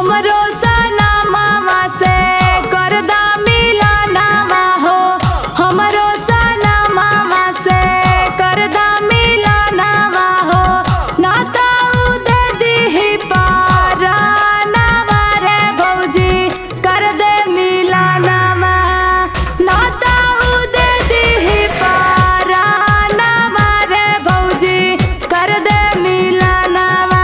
हमरो सना मामा से करदा मिलनवा हो हमरो सना मामा से करदा मिलनवा हो नाता उदे दिही पारानवा रे भौजी कर दे मिलनवा नाता उदे दिही पारानवा रे भौजी कर दे मिलनवा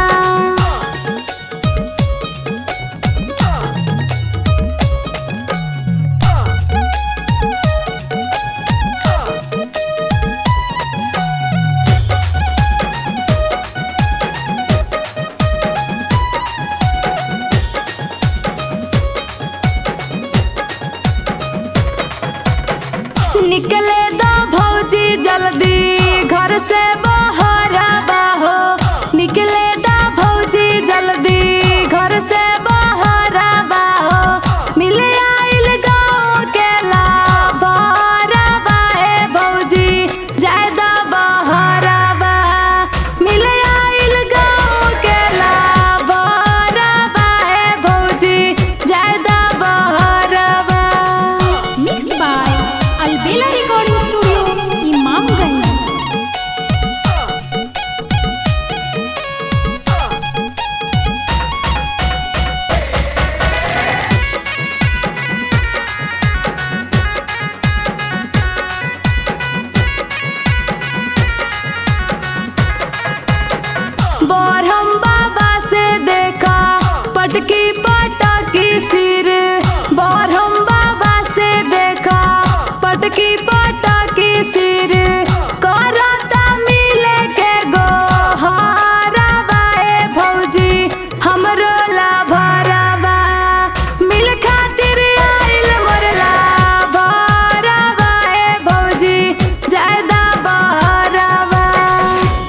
निकले दो भौजी जल्दी घर से बाहर बाहो निकले दो भौजी जल्दी घर से बाहर बाहो मिले आइल गाँव के लाभार बाए भौजी जायदा बाहर बा मिले आइल गाँव के लाभार बाए भौजी जायदा बाहर बा Mixed by Albela Recording Studio, Imamganj. बरहम बाबा से देखा पटकी पटकी सिर बरहम बाबा से देखा पटकी पटकी सिर